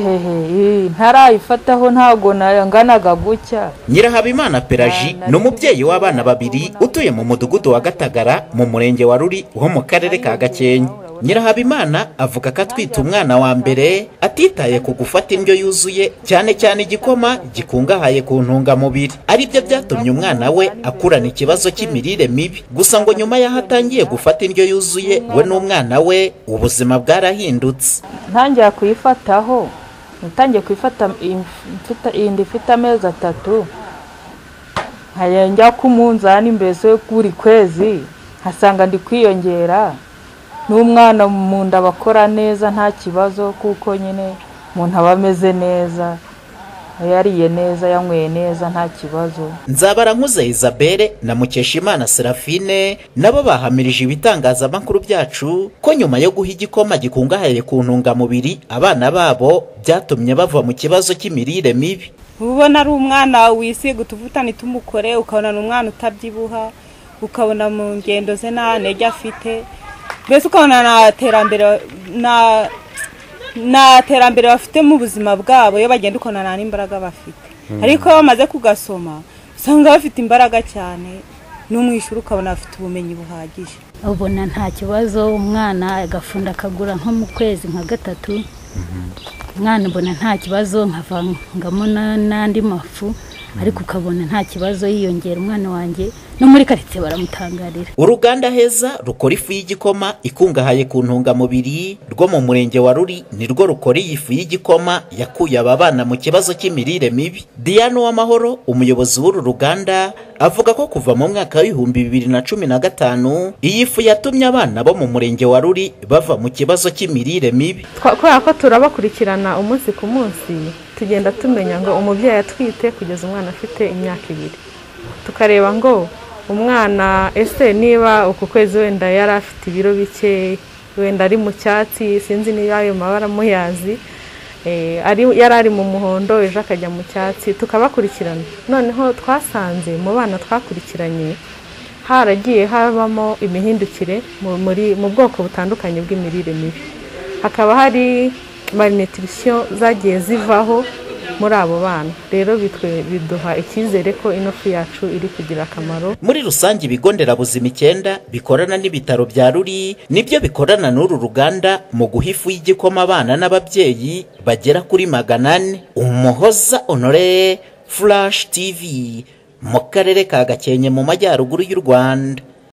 ehehe ntarayifataho ntabwo nganaga gutya nyirahabimana pelaji ni umubyeyi w'abana babiri utuye mu mudugudu wa gatagara mu murenge wa ruri wo mu karere ka gakenke nyirahabimana avuga ko atwite umwana wa mbere atitaye ku gufata indyo yuzuye cyane cyane igikoma gikungahaye ku ntungamubiri ari byo byatumye umwana we akurana ikibazo cy'imirire mibi gusa ngo nyuma y'aho atangiye gufata indyo yuzuye we n'umwana we ubuzima bwarahindutse ntangira kuyifataho natangiye kuyifata iyindi ifite amezi atatu nkajya ku munzani mbese buri kwezi nkasanga ndi kwiyongera n'umwana mu nda bakora neza nta kibazo kuko nyine umuntu aba ameze neza yariye neza yanyweye neza nta kibazo nzabarankuze isabelle na mukeshimana serafine nabo bahamirije ibitangazamakuru byacu ko nyuma yo guha igikoma gikungahaye ku ntungamubiri abana babo byatumye bava mu kibazo cy'imirire mibi ubona ari umwana wisiga utuvutane tumukore ukabona ni umwana utabyibuha ukabona mu ngendo ze nta ntege afite mbese ukabona nta terambere na nta terambere bafite mu buzima bwabo iyo bagenda ukabona nta n'imbaraga bafite ariko iyo bamaze kugasoma usanga bafite imbaraga cyane no mu ishuri ukabona bafite ubumenyi buhagije ubona nta kibazo umwana agafunda akagura nko mu kwezi nka gatatu umwana ubona nta kibazo nkavangamo n'andi mafu ariko ukabona nta kibazo yiyongera umwana wanjye no muri karitsiye baramutangarira uruganda heza rukora ifu y'igikoma ikungahaye ku ntungamubiri rwo mu murenge wa ruri nirwo rukora iyi fu y'igikoma yakuye aba bana mu kibazo cy'imirire mibi diane w'amahoro umuyobozi w'uru ruganda avuga ko kuva mu mwaka w'ibihumbi bibiri na cumi na gatanu iyi fu yatumye abana bo mu murenge wa ruri bava mu kibazo cy'imirire mibi kubera ko turabakurikirana umunsi ku munsi tugenda tumenya ngo umubyeyi atwite kugeza umwana afite imyaka ibiri tukareba ngo umwana ese niba uku kwezi wenda yari afite ibiro bike wenda ari mu cyatsi sinzi niba ayo mabara muyazi yari ari mu muhondo ejo akajya mu cyatsi tukabakurikirana noneho twasanze mu bana twakurikiranye haragiye habamo imihindukire mu bwoko butandukanye bw'imirire mibi hakaba hari marinetirisiyo zagiye zivaho muri abo bana rero bitwe biduha icyizere ko ino fu yacu iri kugira akamaro muri rusange ibigo nderabuzima icyenda bikorana n'ibitaro bya ruri nibyo bikorana n'uru ruganda mu guha ifu y'igikoma abana n'ababyeyi bagera kuri magana ane umuhoza onore furashi tivi mu karere ka gakenke mu majyaruguru y'u rwanda